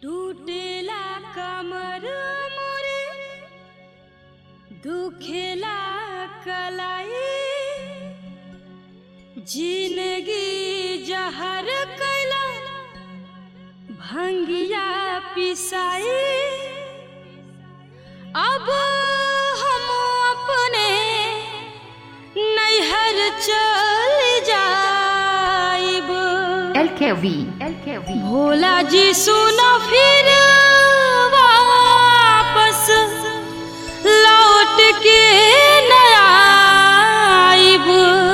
टूटेला कमर मोरे दुखेला कलाई जिंदगी जहर कैला भंगिया पिसाई अब हम अपने नैहर चल जाइब LKV, LKV. भोला जी सुनो फिर वापस लौट के न आइब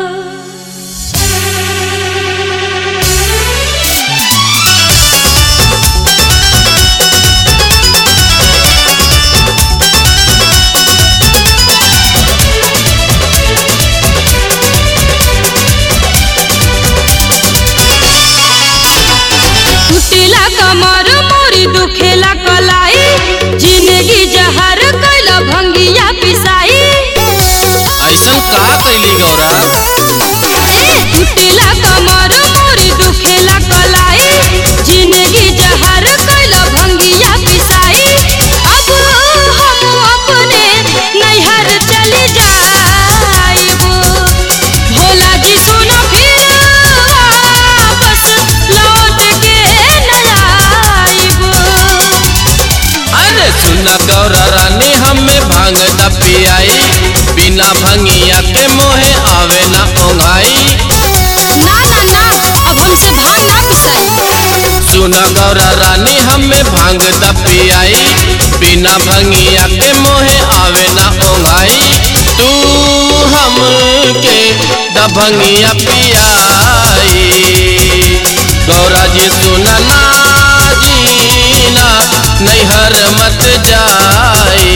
टूटेला कमर मोरी दुखेला कलाई जिंदगी जहर कैला भंगिया पिसाई ऐसन का कैली गौरा टूटेला कमर मोरी दुखेला कलाई जिंदगी जहर कैला भंगिया पिसाई अब हम अपने नैहर चली जाइब भोला जी सुनो फिर वापस लौट के न आइब अरे सुना गौरा रानी हमें भांग द पियाई बिना भंगिया के मोहे आवे ना ओंघाई ना ना ना अब हमसे भांग ना पिसाई सुना गौरा रानी हमें भांग द पियाई बिना भंगिया के मोहे आवे ना ओंघाई तू हमके द भंगिया पियाई गौरा जी सुना ना जीना नैहर मत जाई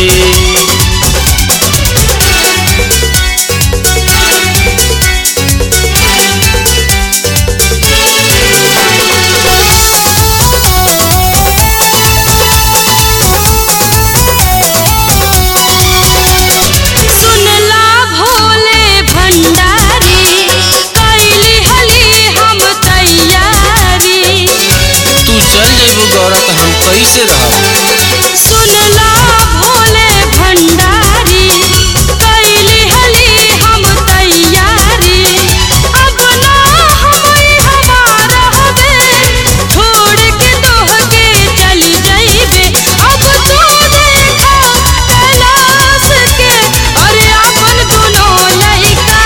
सुनला भोले भंडारी कैली हली हम तैयारी तू चल जेबू गौरा तो हम कैसे रहब सुनला भोले भंडारी कैली हली हम तैयारी अब ना हमई हमारा हवे छोड़ के तोह के चली जाइबे अब तू देखा कैलाश के अरे अपन दोनों लइका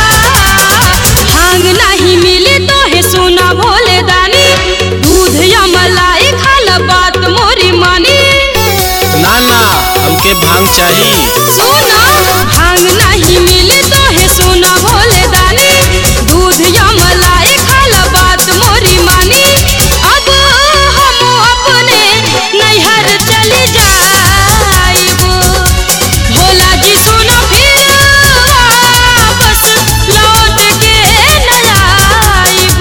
भांग नहीं मिली तो हे सुना भोले दानी दूध या मलाई खाल बात मोरी मानी ना ना हमके भांग चाहिए सुना भांग नहीं मिली तो हे सुना भोले दानी दूध या मलाई खाल बात मोरी मानी अब हम अपने नैहर चली जाइब भोला जी सुनो फिर वापस लौट के न आइब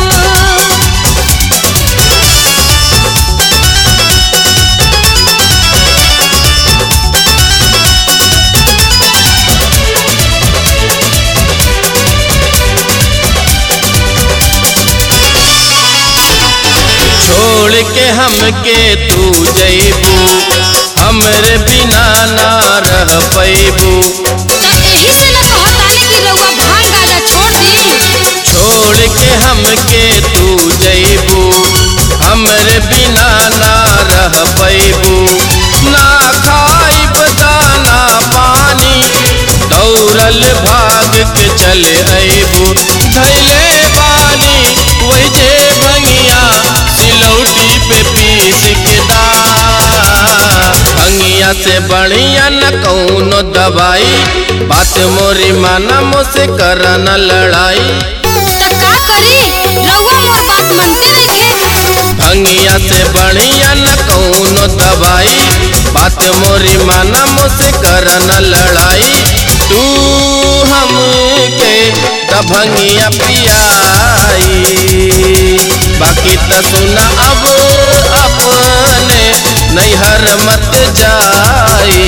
छोड़ के हमके तू जैबू हमरे बिना ना रह पैबू तब एही से न कहतानी कि रउआ भांग गाजा छोड़ दी छोड़ के हमके तू जैबू हमरे बिना ना रह पैबू ना खाइब दाना पानी दौड़ल भाग के चले अबू धैले बानी वही जे भंगिया सिलौटी पे पीस के दा भंगिया से बढ़िया न कौनो दवाई बात मोरी माना मुझसे कर न लड़ाई त का करी रउआ मोर बात मानते रहिए भंगिया से बढ़िया न कौनो दवाई बात मोरी माना मुझसे कर न लड़ाई तू हमके दभंगिया पियाई बाकी त सुना अब अपने नैहर मत जाई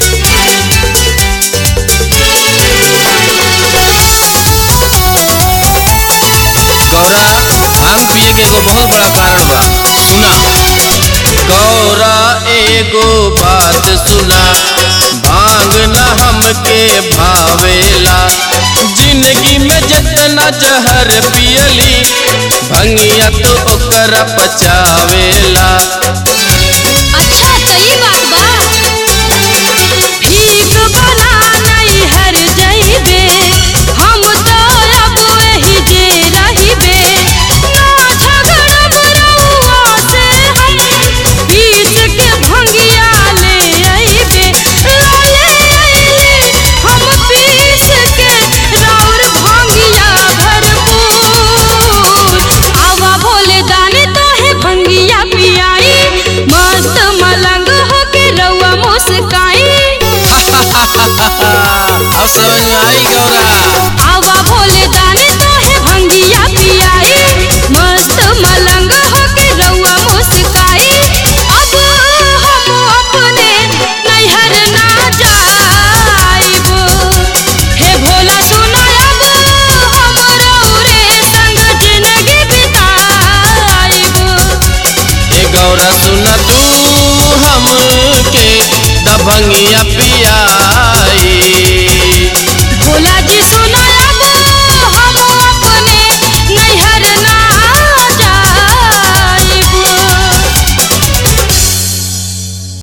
Thank you. होखे के एगो बहुत बड़ा कारण बा सुना गौरा एगो बात सुना भांग न हमके भावेला जिंदगी में जितना जहर पियली भंगिया तो ओकर पचावेला